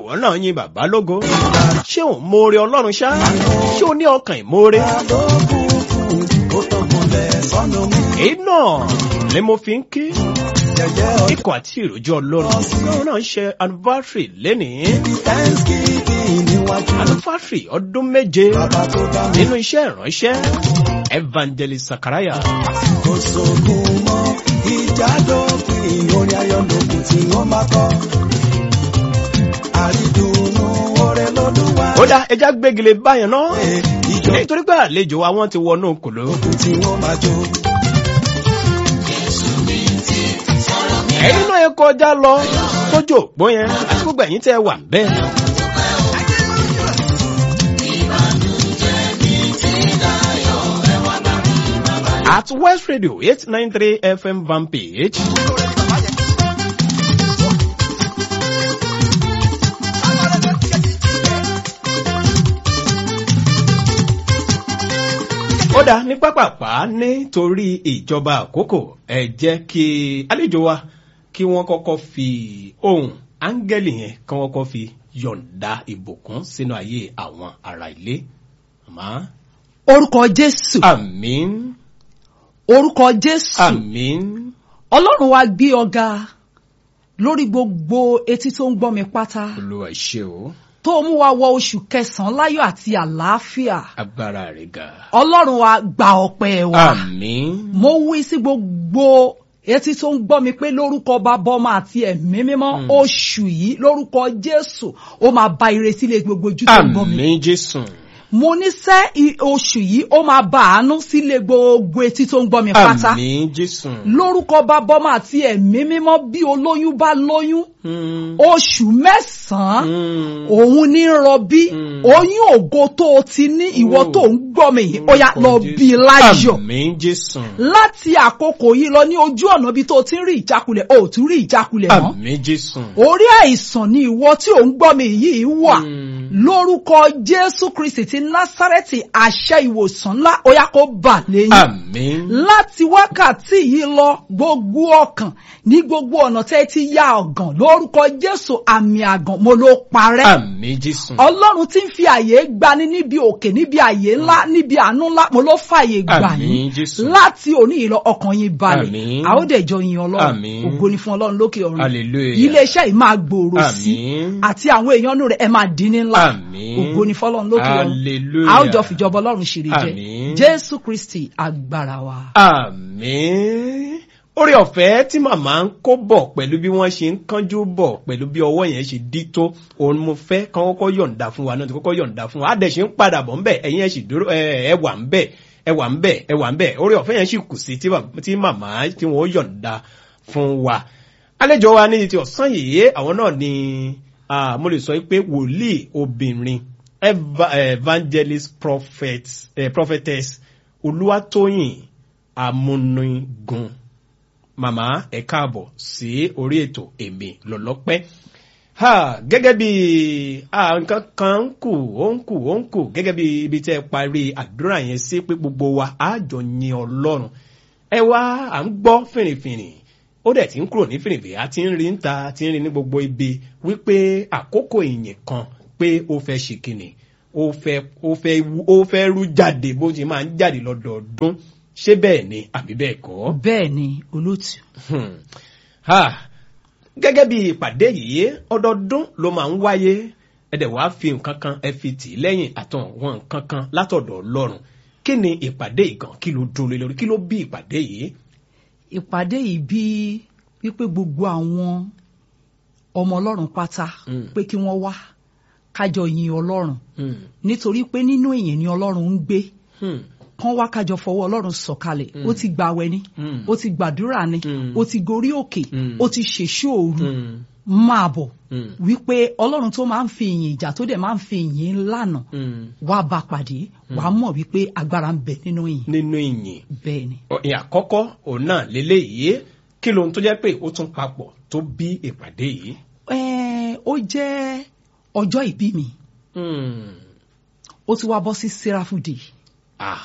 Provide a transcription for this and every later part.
ìwọ náà yin bàbá lógo ṣé ò ń moore ọlọ́run ṣá ṣé o ní ọkàn ìmoore. èyí náà ni mo fi ń kí ikọ̀ àti ìròjọ́ ọlọ́run ọlọ́run náà ń ṣe anniversary lénìí anniversary ọdún méje nínú iṣẹ́ ìránṣẹ́ evangelist sakaraya. ìjádòfin orin ayọ̀lókun tí wọ́n máa kọ́ àrídùnnú ọrẹ lọ́dún wa. ó dá ẹja gbégilé báyẹn náà ìjọ nítorí pé àlejò wa wọ́n ti wọnú kòló. tí wọ́n máa jó. ẹ̀yin náà ẹ kọjá lọ sójú òpó yẹn àti gbogbo ẹ̀yin tẹ́ ẹ wà bẹ́ẹ̀. at west radio eight nine three fm van page. ó dá ní pápápá nítorí ìjọba àkókò ẹ jẹ́ kí àlejò wa kí wọ́n kọ́kọ́ fi ohun áńgẹ́lì yẹn kí wọ́n kọ́kọ́ fi yọ̀ǹda ìbùkún sínú ayé àwọn ará ilé. Màmá. orúkọ jésù Àmín. orúkọ jésù Àmín. ọlọ́run wa gbé ọ̀gá lórí gbogbo etí tó ń gbọ́ mi pátá Olúwa ṣe o. tó mú wa wọ oṣù kẹsàn-án láyọ̀ àti àlàáfíà Agbára rẹ̀ ga. ọlọ́run wa gba ọpẹ́ wa Àmín. mo wí sí gbogbo etí tó ń gbọ́ mi pé lórúkọ bàbá ọmọ àti ẹ̀mí mímọ́ oṣù yìí lórúkọ jésù ó máa ba ìrètí lé gbogbo ojú tó ń gbọ́ mi Àmín Jésù. mo ní sẹ́ i- oṣù yìí ó máa ba àánú sílé gbogbo etí tó ń gbọ́ mi pátá Àmín Jésù. lórúkọ bàbá ọmọ àti ẹ̀mí mímọ́ bí olóyún bá lóyún Mm. oṣù mẹ́sàn-án Mm. òun ní rọbí Mm. oyún ògo tó o ti ní ìwọ Oh. tó ń gbọ́ mi yìí ó yá lọ Jésù. bí láyọ̀ Àmín Jésù. láti àkókò yìí lọ ní ojú ọ̀nà bí tó o ti ń rí ìjákulẹ̀ o ò tún rí ìjákulẹ̀ mọ́ Àmín Jésù. orí àìsàn ni ìwọ tí ò ń gbọ́ mi yìí wà Mm. lórúkọ jésù kristi ti násárẹ́tì àṣẹ ìwòsàn ńlá ó yá kó bà lẹ́yìn Àmín. láti wákàtí yìí lọ gbogbo ọkàn ní gbogbo ọ̀nà tẹ́ ti ya ọ̀gàn lórúkọ jésù àmì àgàn mo ló parẹ́ Àmín Jésù. ọlọ́run tí ń fi àyè gbani níbi òkè níbi àyè ńlá níbi àánú ńlá mo ló fàyè gbà Àmín, yín Jésù. láti òní yìí lọ ọkàn yín balẹ̀ Àmín. a ó dẹ̀ jọ yin ọlọ́run Àmín. ògo ni fún ọlọ́run lókè ọ̀run Hallelujah. iléeṣẹ́ yìí máa gbòòrò sí Àmín. àti àwọn èèyàn nù rẹ̀ ẹ máa dín ní ńlá Àmín. ògo ni fọlọ́run lókè ọ̀run Hallelujah. a ó jọ fìjọba ọlọ́run ṣèrè jẹ Àmín. jésù kristi agbára wa. Àmín. Orí ọ̀fẹ́ tí màmá ń kó bọ̀ pẹ̀lú bí wọ́n ṣe ń kánjú bọ̀ pẹ̀lú bí ọwọ́ yẹn ṣe dí tó òun mo fẹ́ kán kọ́kọ́ yọ̀ǹda fún wa náà tí kọ́kọ́ yọ̀ǹda fún wa. Á dẹ̀ ṣe ń padà bọ̀ ńbẹ̀ ẹ̀yin ẹ̀ sì dúró ẹ̀ ẹ̀ wà ńbẹ̀ ẹ̀ wà ńbẹ̀ ẹ̀ wà ńbẹ̀ orí ọ̀fẹ́ yẹn sì kù sí tí bà- tí màmá tí wọ́n yọ̀ǹda fún wa. Àlejò wa ní ti ọ̀sán yìí àwọn náà ni ah, mo lè sọ pé wòlíì obìnrin eva- evangelist prophet, eh, prophetess olúwatóyìn amúnigun màmá ẹ káàbọ̀ sí orí ètò èmi lọ́lọ́pẹ́ ha gẹ́gẹ́ bí ah, nǹkan kan ń kù ó ń kù ó ń kù gẹ́gẹ́ bí ibi tẹ́ ẹ parí àdúrà yẹn sí pé gbogbo wa á jọ yin ọlọ́run ẹ wá à ń gbọ́ fìrìfìrì ó dẹ̀ ti ń kúrò ní fìrìfìrì a ti ń rí ń ta a ti ń rí ní gbogbo ibi wípé àkókò ìyìn kan pé ó fẹ́ ṣe kìnnì ó fẹ́ ó fẹ́ wú- ó fẹ́ rú jáde bó ti máa ń jáde lọ́dọọdún ṣé bẹ́ẹ̀ ni àbí bẹ́ẹ̀ kọ́? bẹ́ẹ̀ ni olóòtú. Hmm. Ha. gẹ́gẹ́ bí ìpàdé yìí ọdọọdún ló máa ń wáyé ẹ̀dẹ̀ wàá fi nǹkan kan ẹ fi tì í lẹ́yìn àtọ̀wọ̀n nǹkan kan látọ̀dọ̀ ọlọ́run kí ni ìpàdé ìgàn kí ló dúró lé lórí kí ló bí ìpàdé yìí. ìpàdé yìí bí wípé gbogbo àwọn ọmọ ọlọ́run pátá Mm. pé kí wọ́n wá kájọ yin ọlọ́run Hmm. nítorí pé nínú ìyìn ni ọlọ́run ń gbé Hmm. kán wá kájọ fọwọ́ ọlọ́run sọ̀kalẹ̀ ó ti gbàwẹ̀ ni Mm. ó ti gbàdúrà ni Mm. ó ti gorí òkè Mm. ó ti ṣèṣó òru Hmm. máa bọ̀ Hmm. wípé ọlọ́run tó máa ń fi ìyìn ìjà tó dẹ̀ máa ń fi ìyìn lànà Hmm. wá bá pàdé wàá mọ̀ wípé agbára ń bẹ nínú ìyìn nínú ìyìn bẹ́ẹ̀ ni. ìyìn àkọ́kọ́ òun náà lélẹ́yìí kí lohun tó jẹ́ pé ó tún papọ̀ tó bí ìpàdé yìí. Ẹ́ẹ̀, ó jẹ́ ọjọ́ ìbí mi Hmm. ó ti wá bọ́ sí serafu day ah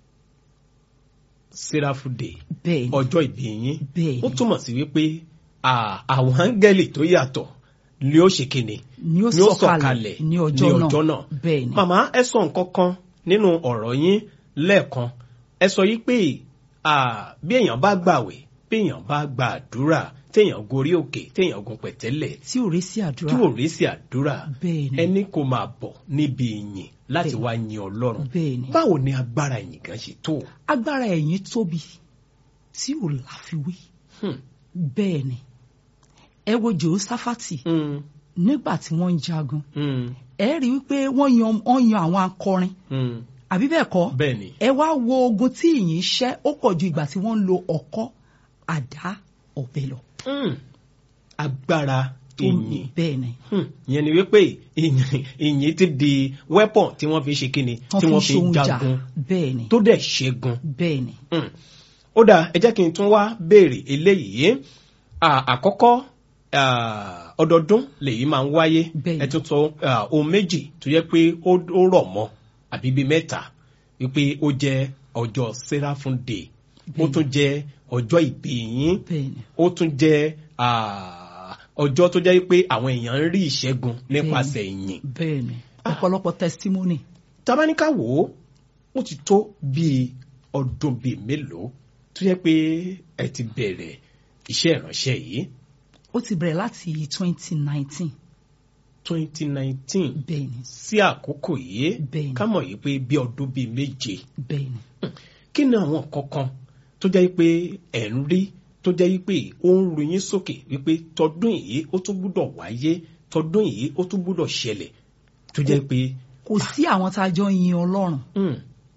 serafu day bẹ́ẹ̀ ni ọjọ́ ìbí yín bẹ́ẹ̀ ó ni túmọ̀ sí wípé à, àwọn áńgẹ́lì tó yàtọ̀ ni ó ṣe kíni ni ó sọ̀kalẹ̀ ní ọjọ́ náà bẹ́ẹ̀ ni. màmá ẹ sọ nǹkan kan nínú ọ̀rọ̀ yín lẹ́ẹ̀kan ẹ sọ yí pé bí èèyàn bá gbàwẹ̀ bí èèyàn bá gba àdúrà téèyàn gorí òkè téèyàn gun pẹ̀tẹ́lẹ̀ tí ò rí sí àdúrà tí ò rí sí àdúrà bẹ́ẹ̀ ni ẹni kò máa bọ̀ níbi ìyìn láti Bẹ́ẹ̀. wá yin ọlọ́run bẹ́ẹ̀ ni. báwo ni agbára ìyìn gan ṣe tó. agbára ẹ̀yìn tóbi tí ò láfiwé Hmm. bẹ́ẹ̀ ni ẹ wo jehoshaphati Mm, nígbà tí wọ́n ń jagun mm, ẹ rí i wípé wọ́n yan wọ́n yan àwọn akọrin mm. àbí bẹ́ẹ̀ kọ́ bẹ́ẹ̀ ni ẹ wá wo ogun tí ìyìn ṣẹ́ ó pọ̀ ju ìgbà tí wọ́n ń lo ọ̀kọ́ àdá ọ̀bẹ lọ. Mm. agbára tó ìyìn bẹ́ẹ̀ ni Hmm, ìyẹn ni wípé ìyìn ìyìn ti di weapon tí wọ́n fi ṣe kíni wọ́n tí fi wọ́n ń fi ṣohun jà jagun bẹ́ẹ̀ ni tó dẹ̀ ṣẹ́gun. bẹ́ẹ̀ ni Hmm. ó dáa ẹ jẹ́ kí n tún wá béèrè eléyìí À, àkọ́kọ́ à, ọdọọdún lèyí máa ń wáyé Bẹ́ẹ̀ni. ẹ tún sọ à, ohun méjì tó yẹ pé ó ó rọ̀ mọ́ àbí bíi mẹ́ta wípé ó jẹ́ ọjọ́ seraphim day ó Bẹ́ẹ̀ni. tún jẹ́ ọjọ́ ìbí yín bẹ́ẹ̀ ni ó tún jẹ́ à, ọjọ́ tó jẹ́ pé àwọn èèyàn ń rí ìṣẹ́gun nípasẹ̀ ìyìn bẹ́ẹ̀ ni ọ̀pọ̀lọpọ̀ testimony tabaníkà wò ó ó ti tó bíi ọdún bíi mélòó tó yẹ pé ẹ ti bẹ̀rẹ̀ iṣẹ́ ìránṣẹ́ yìí ó ti bẹ̀rẹ̀ láti twenty nineteen twenty nineteen bẹ́ẹ̀ ni sí àkókò yìí Bẹ́ẹ̀ni. ká mọ̀ yìí pé bí ọdún bíi méje bẹ́ẹ̀ ni kí ni àwọn kankan tó jẹ́ pé ẹ̀ ń rí tó jẹ́ pé ó ń ru yín sókè wípé tọdún yìí ó tún gbúdọ̀ wáyé tọdún yìí ó tún gbúdọ̀ ṣẹlẹ̀ tó jẹ́ pé kò sí àwọn tá a jọ yin ọlọ́run hmm,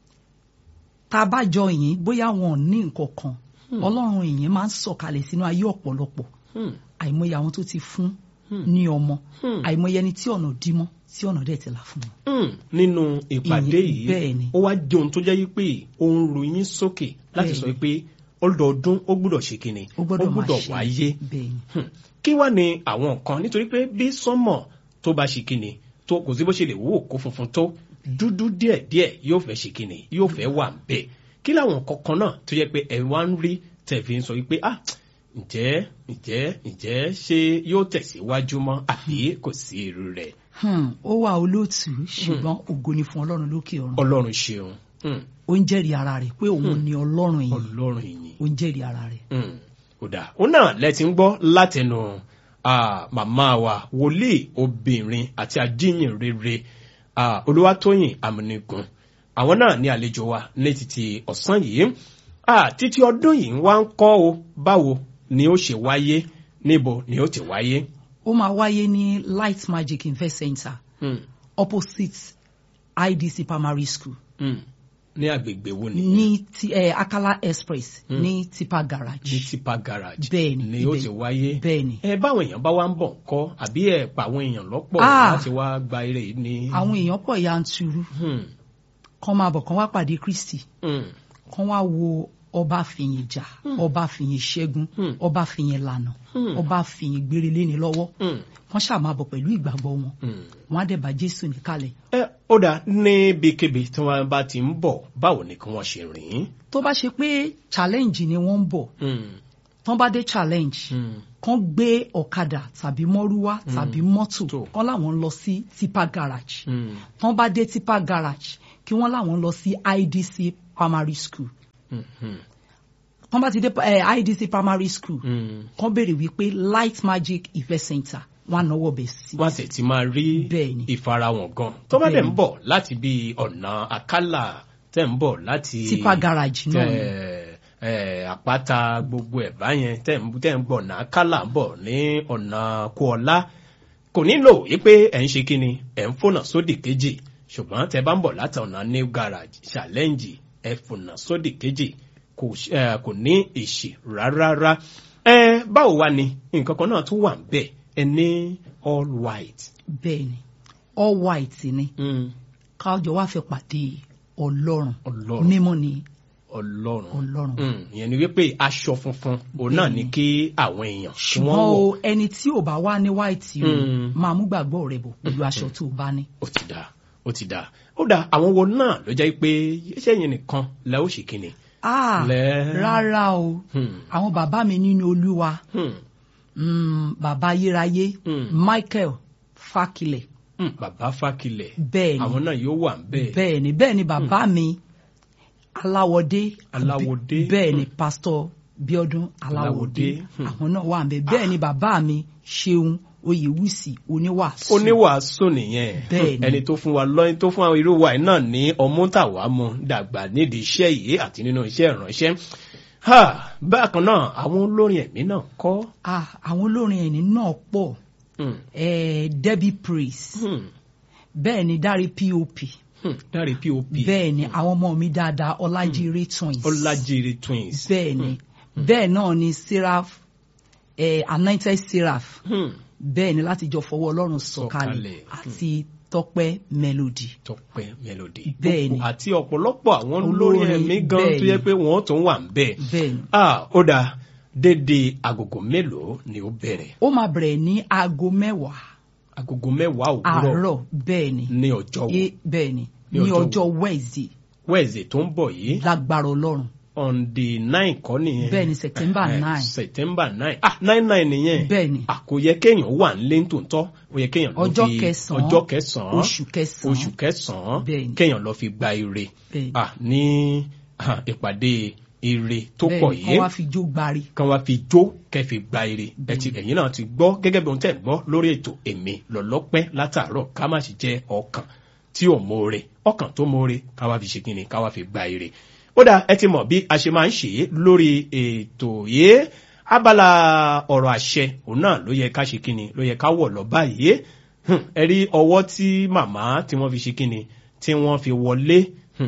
tá a bá jọ yìn bóyá wọn ò ní nǹkan kan ọlọ́run ìyìn máa ń sọ̀kalẹ̀ sínú ayé ọ̀pọ̀lọpọ̀ hmm, àìmọye àwọn tó ti fún Hmm. ní ọmọ Hmm. àìmọye ẹni tí ọ̀nà dí mọ́ tí ọ̀nà dẹ̀ ti là fún wọn. Hmm, nínú ìpàdé Ìyìn- yìí bẹ́ẹ̀ ni. ó wá di ohun tó jẹ́ yí pé ó ń ru yín sókè láti Bẹ́ẹ̀ sọ ni. pé ọdọọdún ó gbúdọ̀ ṣe kíni ó gbọ́dọ̀ máa ṣe wáyé bẹ́ẹ̀ ni Hmm, kí wá ní àwọn nǹkan nítorí pé bí sánmọ̀ tó bá ṣe kíni tó kò sí bó ṣe lè wúwo kó funfun tó dúdú díẹ̀díẹ̀ yóò fẹ́ ṣe kíni yóò fẹ́ wà ń bẹ̀ kí láwọn nǹkan kan náà tó yẹ pé ẹ̀ wá ń rí tẹ̀fí ń sọ wípé ah ǹjẹ́ ǹjẹ́ ǹjẹ́ ṣé yóò tẹ̀síwájú mọ́ àbí kò sí irú rẹ̀ Hmm, ó wà olóòtú ṣùgbọ́n ògo ni fún ọlọ́run lókè ọ̀run ọlọ́run ṣeun Hmm, ó ń jẹ́rìí ara rẹ̀ pé òun ni ọlọ́run yìí ọlọ́run ìyìn ó ń jẹ́rìí ara rẹ̀. Mm, ó dáa ó náà lẹ́tí ń gbọ́ látẹnu ah, màmá wa wòlíì obìnrin àti ajíyìn rere ah, olúwatóyìn amúnigun àwọn náà ní àlejò wa ní títí ọ̀sán yìí ah, títí ọdún yìí wá ń kọ́ o báwo ni ó ṣe wáyé níbo ni ó ti wáyé. ó máa wáyé ní light magic invest center Mm, opposite idc primary school mm, ní agbègbè wo ni ní ti eh, akala express ní tipa ní garage tipa garage Bẹ́ẹ̀ni, ni ó ibẹ̀- ti wáyé. bẹ́ẹ̀ ni ẹ báwọn èèyàn bá wá ń bọ̀ kọ́ àbí ẹ̀ pa àwọn èèyàn lọ́pọ̀ Ah. láti wá gba eré yìí ní. àwọn èèyàn pọ̀ yanturu Hmm, kán máa bọ̀ kán wá pàdé kristi hmm, kán wá wo ọba fìyìn jà ọba fìyìn ṣẹ́gun Hmm. ọba fìyìn lànà Hmm. ọba fìyìn gbére léni lọ́wọ́ hmm, kán ṣáà máa bọ̀ pẹ̀lú ìgbàgbọ́ wọn hmm. wọn á dẹ̀ bá jésù níkàlẹ̀ ẹ ó dáa níbikíbi tí wọ́n bá ti ń bọ̀ báwo ni kí wọ́n ṣe rìn. tó bá ṣe pé challenge ni wọ́n ń bọ̀ Hmm, tán bá dé challenge hmm, kán gbé ọ̀kadà tàbí mọ́rúwá tàbí mọ́tò Tó. kán láwọn ń lọ sí tipa garage hmm, tán bá dé tipa garage kí wọ́n láwọn ń lọ sí idc primary school hmm, hmm, tán bá ti dé eh, idc primary school hmm. kán béèrè wípé light magic event center wọn á náwó bẹ̀ sí. wọ́n sì ti máa rí Bẹ́ẹ̀ni. ìfarahàn gan. tó bá dẹ̀ ń Bẹ́ẹ̀ni. bọ̀ láti bí ọ̀nà àkàlà tẹ̀ ń bọ̀ láti. tipa garage náà ni. tẹ ẹ àpáta gbogbo ẹ báyẹn tẹ ń tẹ ń gbọ ọ̀nà kálà ń bọ̀ ní ọ̀nà kóọlá kò nílò wípé ẹ̀ ń ṣe kíni ẹ̀ ń fònà sódì kejì ṣùgbọ́n tẹ bá ń bọ̀ láti ọ̀nà new garage challenge ẹ̀ fònà sódì kejì kò ṣ- ẹ, kò ní èsì rárá ẹ báwo wá ni nǹkan kan náà tún wà ń bẹ̀ ẹ ní all white. bẹ́ẹ̀ ni all white ni Mm, kájọ wá fẹ́ pàdé ọlọ́run Ọlọ́run. mímọ́ ni ọlọ́run ọlọ́run. Mm, ìyẹn ni wípé aṣọ funfun òun náà ni kí àwọn èèyàn kí wọ́n ṣùgbọ́n wọ̀ o ẹni tí ò bá wá ní white o Mm. máa mú gbàgbọ́ rẹ̀ bọ̀ pẹ̀lú aṣọ tó o bá ní. ó ti dáa ó ti dáa ó dáa àwọn wo náà ló jẹ́ pé iṣẹ́ yẹn nìkan lẹ ó ṣe kíni. Ah, Lẹ́- rárá o Hmm, àwọn bàbá mi nínú olúwa hmm, mm, bàbá ayérayé Mm. Michael Fakilẹ̀ Hmm, bàbá fákilẹ̀ bẹ́ẹ̀ ni àwọn náà yóò wà bẹ́ẹ̀. bẹ́ẹ̀ ni bẹ́ẹ̀ ni bàbá mi aláwọ̀dé Aláwọ̀dé. bẹ́ẹ̀ ni pásítọ̀ Bíọ́dún aláwọ̀dé Aláwọ̀dé, hmm. àwọn náà wà bẹ́ẹ̀ bẹ́ẹ̀ ni bàbá mi Ṣeun Oyèwùsì oníwàásù oníwàásù nìyẹn Bẹ́ẹ̀ ni. ẹni tó fún wa lọ́yìn tó fún àwọn irú wa yìí náà ní ọmú tàwa mu dàgbà nídìí iṣẹ́ yìí àti nínú iṣẹ́ ìránṣẹ́ Ha, bákan náà àwọn olórin ẹ̀mí náà kọ́ Ah, àwọn olórin ẹni náà pọ̀ Hmm, eh, Debbie Praise hmm, bẹ́ẹ̀ ni Dárí POP hmm, dáre pop bẹ́ẹ̀ ni àwọn ọmọ mi dáadáa Ọlájírè twins ọlájire twins bẹ́ẹ̀ ni bẹ́ẹ̀ náà ni Seraph eh, anointed Seraph Hmm, bẹ́ẹ̀ ni láti jọ fọwọ́ Ọlọ́run sọ̀kalẹ̀ Sọ̀kalẹ̀. àti Tọ́pẹ́ Melody Tọ́pẹ́ melody Bẹ́ẹ̀ ni. àti ọ̀pọ̀lọpọ̀ àwọn olórin Olórin, ẹ̀mí gan bẹ́ẹ̀ tó yẹ ni. pé wọ́n tún wà ń bẹ́ẹ̀ bẹ́ẹ̀ ni ah ó dáa dédé agogo mélòó ni ó bẹ̀rẹ̀ ó máa bẹ̀rẹ̀ ní aago mẹ́wàá agogo mẹ́wàá òwúrọ̀ àárọ̀ bẹ́ẹ̀ ni ní ọjọ́ wo E- bẹ́ẹ̀ ni Ní ní ọjọ́ ọjọ́ Wednesday Wednesday tó ń bọ̀ yìí lágbára Ọlọ́run on the nine kọ́ nìyẹn. Bẹ́ẹ̀ ni, September Eh, eh, nine. September nine ah nine nine nìyẹn. bẹ́ẹ̀ ni Ah, kò yẹ kéèyàn wà nílé tòótọ́ ó yẹ kéèyàn lọ ọjọ́ fi kẹsàn-án ọjọ́ kẹsàn-án oṣù kẹsàn-án oṣù kẹsàn-án Bẹ́ẹ̀ ni. kéèyàn lọ fi gba ire bẹ́ẹ̀ ni ah ní ah, ìpàdé ire tó bẹ́ẹ̀ pọ̀ ni yìí kọ́ wá fi jó gbari kan wá fi jó kẹ́ fi gba ire ẹ ti ẹ̀yin náà ti gbọ́ gẹ́gẹ́ bí ohun tẹ́ ẹ̀ gbọ́ lórí ètò èmi lọ́lọ́pẹ́ látàárọ̀ ká má sì jẹ́ ọkàn tí ò mọ̀ọ́re ọkàn tó mọ̀ọ́re ká wá fi ṣe kíni ká wá fi gba ire ó dáa ẹ ti mọ̀ bí a ṣe máa ń ṣe é lórí ètò yìí abala ọ̀rọ̀ àṣẹ òun náà ló yẹ ká ṣe kíni ló yẹ ká wọ̀ lọ báyìí Hmm, ẹ rí ọwọ́ tí màmá tí wọ́n fi ṣe kíni tí wọ́n fi wọlé hmm,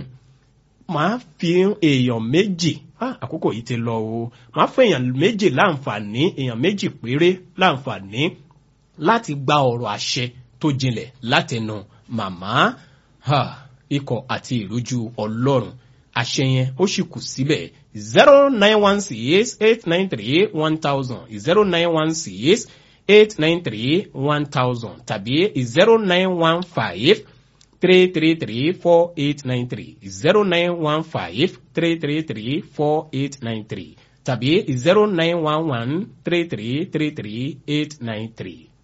màá fi èèyàn méjì ah, àkókò yìí ti lọ o màá fún èèyàn méjì láǹfààní èèyàn méjì péré láǹfààní láti gba ọ̀rọ̀ àṣẹ tó jinlẹ̀ látẹnu màmá ha, ikọ̀ àti ìrójú ọlọ́run àṣẹ yẹn ó sì kù síbẹ̀ zero nine one six eight nine three one thousand zero nine one six eight nine three one thousand tàbí zero nine one five three three three four eight nine three zero nine one five three three three four eight nine three tàbí zero nine one one three three three three eight nine three.